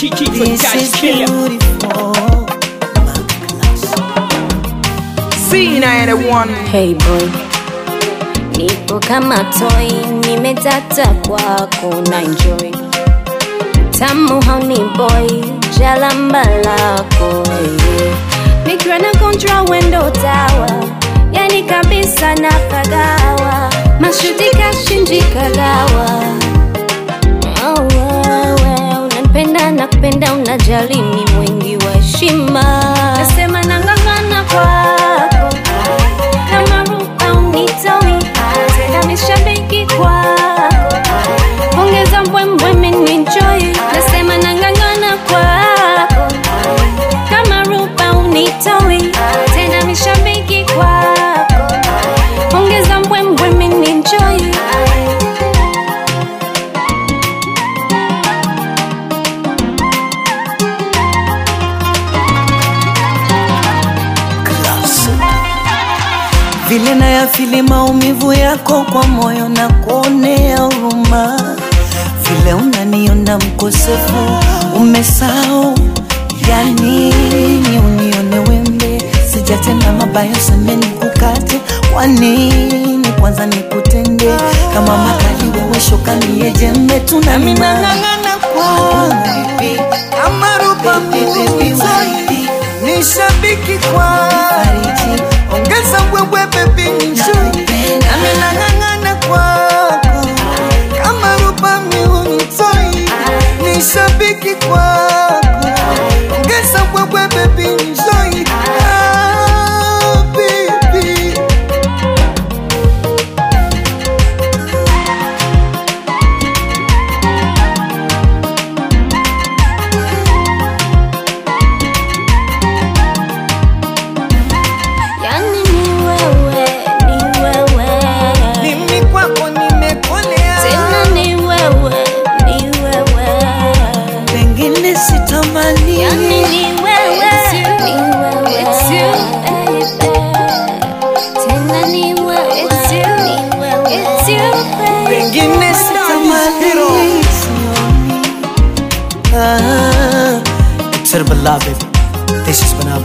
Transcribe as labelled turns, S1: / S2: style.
S1: kichwa
S2: This
S1: cha
S2: is
S1: killer
S2: beautiful.
S1: C91
S3: Hey boy, nipo kama toy, nimetata kwako na enjoy tamu hauni boy, jalamba lako hey. Nikiwa na kontra wendo tawa, yani kabisa na pagawa, mashuti kashinji kagawa Oh, wewe unanipenda na kupenda unajali ni mwingi wa heshima nasema nang'ang'ana kwako kama rupa unitoi tena mishabiki kwako ongeza mbwembwe minenjoi nasema nang'ang'ana kwako kama rupa unitoi tena mishabiki kwako ongeza mbwembwe minenjoi
S2: vile nayafili maumivu yako kwa moyo na kuonea huruma, vile unaniona mkosefu umesahau ya nini unione wembe, sijatenda mabaya semeni kukate, kwa nini kwanza nikutende kama makali wewe shoka niye jembe tunami nang'ang'ana kwa kama rupa muzoi ni shabiki kwa ongeza wewe bebi njoi nami nang'ang'ana kwako kama rupa miunitoi ni shabiki kwako ongeza wewe bebi njoi ah, baby.
S3: Yani ni wewe, ni wewe
S2: mimi kwako nimekolea
S3: tena ni wewe, ni wewe
S2: pengine sitamani
S3: Yani ni wewe, ni wewe tena ni wewe, ni wewe
S2: pengine sitamani Ah, It's her beloved. This is Banana.